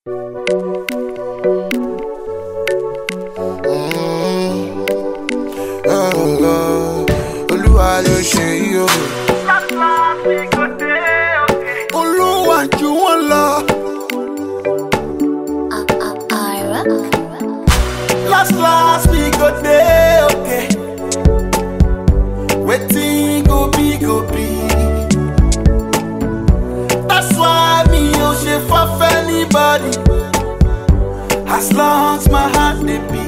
olúwa ló ṣe yí o. olúwa jù wọ́n lọ. Ira. last last we go dey okay. wetin go be go be. that's why me ò ṣe fọ́f anybody. as long as my heart dey beat.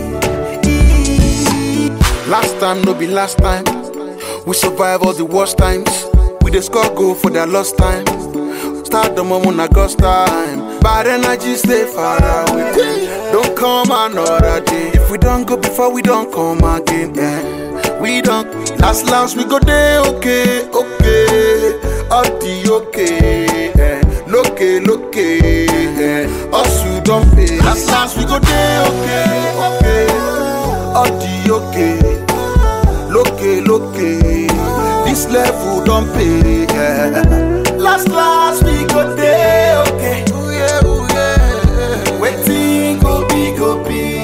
Last time no be last time. We survive all the worst times. We dey score goal for their lost time. Start the moment na God's time. Bad energy stay far away. Don't come another day. If we don't go before we don't come again. Eh. We don't last last we go dey okay, okay. All the okay. Eh. Loke, loke. Eh. Us you don't pay. Last last we go dey okay, okay. All the okay. Loke, loke. This level don't pay. Yeah. Last, last we go dey okay. Ooh, yeah, ooh, yeah. Waiting go be, go be.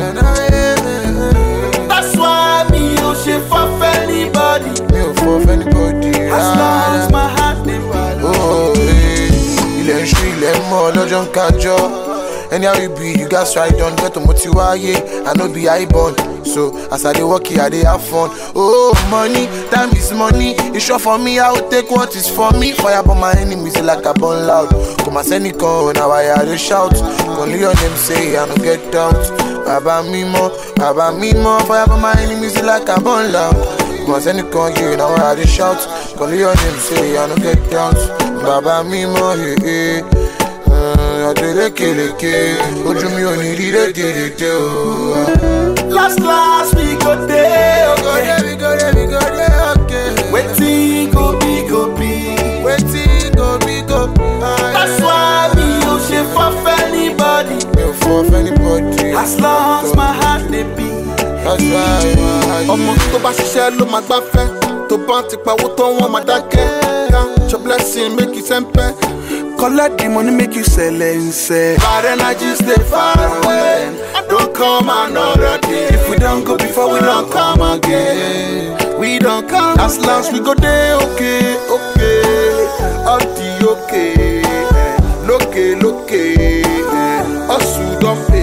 That's why me no shit for anybody. mi ò fọ fẹ́nibọ́dì As long as my heart dey follow. Oh, eh, ilẹ̀ ń ṣú ilẹ̀ ń mọ́ lọ́jọ́ ń kájọ́ anyhow you be you gats try don get mo ti wáyé i no be high born so as i dey work here i dey have fun oh money time is money e sure for me i go take what is for me fire burn my enemies like i burn loud kò má sẹ́nìkan na why i dey shout only your name say i no get doubt bàbá mímọ́ bàbá mímọ́ fire burn my enemies like i burn loud kò má sẹ́nìkan yé na why i dey shout only your name say i no get doubt bàbá mímọ́ yé ọdún lékeleke ojú mi ò ní rí rédèrèdè o. Last, last we go dey okay. we go dey we go dey okay. Waiting go be, go be. wetin go be go be. That's why me no shit for anybody. mi ò fọ fẹ́nibọ́dì. As long as my heart dey beat. that's why my ọmọ tó bá ṣiṣẹ́ ló máa gbáfẹ́ tó bá ti pawó tó wọ́n máa dákẹ́ count your blessing make you sẹ́ńpẹ́ collect the money make you sẹ̀lẹ̀nsẹ̀. bad energy stay far away don't come another day if we don go before we don come again we don come last last we go dey okay okay all the okay eh, lókè lókè eh, hustle don pay.